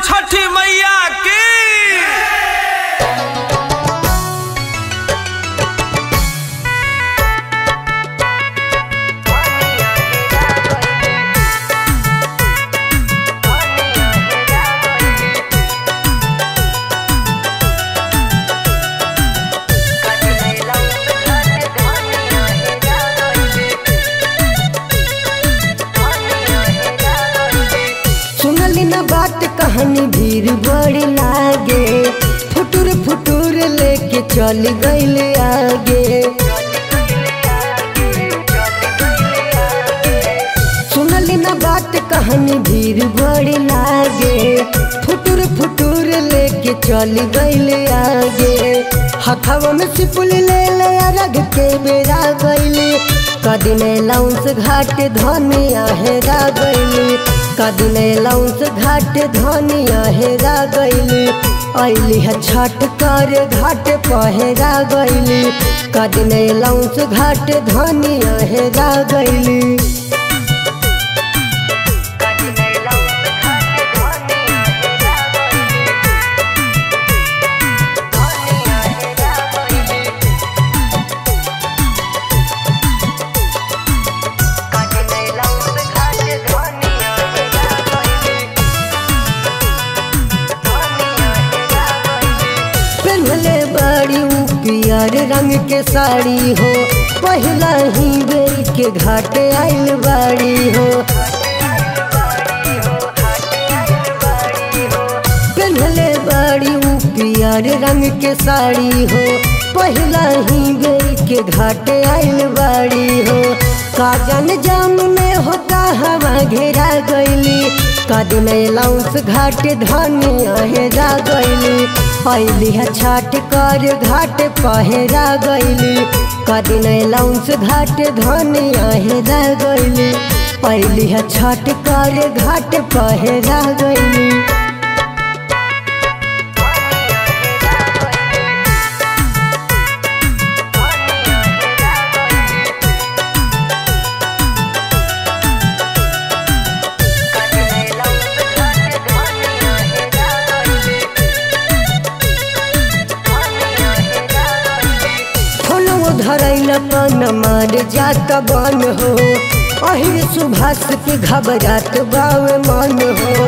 छठी मैया की सुनली ना बात कहानी भीड़ बड़ी लागे फुटुर फुटुर लेके चल गईल आगे सुनली ना बात कहानी भीड़ बड़ी लागे फुटुर फुटुर लेके चल गईल आगे हथवा में सिपुल ले ले रग के बेरा गईली कदिने लाउंस घाट धनिया हेरा गईली कदिने लाउंस घाट धनिया हेरा गईली अली है छठ कर घाट पहरा गईली कदिने लाउंस घाट धनिया हेरा गईली पहनले बड़ी ऊ पियर रंग के साड़ी हो पहला ही बेर के घाट आइल बाड़ी हो पहनले बड़ी ऊ पियर रंग के साड़ी हो पहला ही बेर के घाट आइल बाड़ी हो काजन जाम में होता हवा घेरा गईली कदम लाउंस घाट धनिया हेरा गईली अली है छाट कर घाट पहरा गईली कदिन लाउंस घाट धनिया हेरा गईली अली है छाट कर घाट पहरा गईली फोनवो धरैल पन मार जात बन हो अहिर सुभाष के घबरात बाव मन हो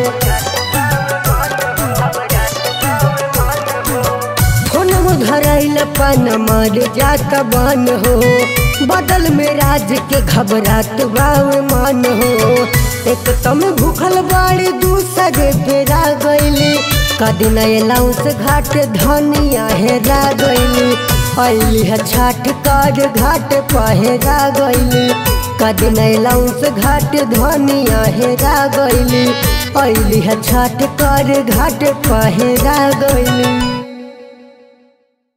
फोनवो धरैल पन मार जात बन हो बदल में राज के घबरात बाव मन हो एक तम भूखल बाड़ी दूसरे पेरा गईली कदिन लाउस घाट धनिया हेरा गईली अली है छाट कर घाट पहरा गईली कदिन लाउस घाट धनिया हेरा गईली अली है छाट कर घाट पहरा गईली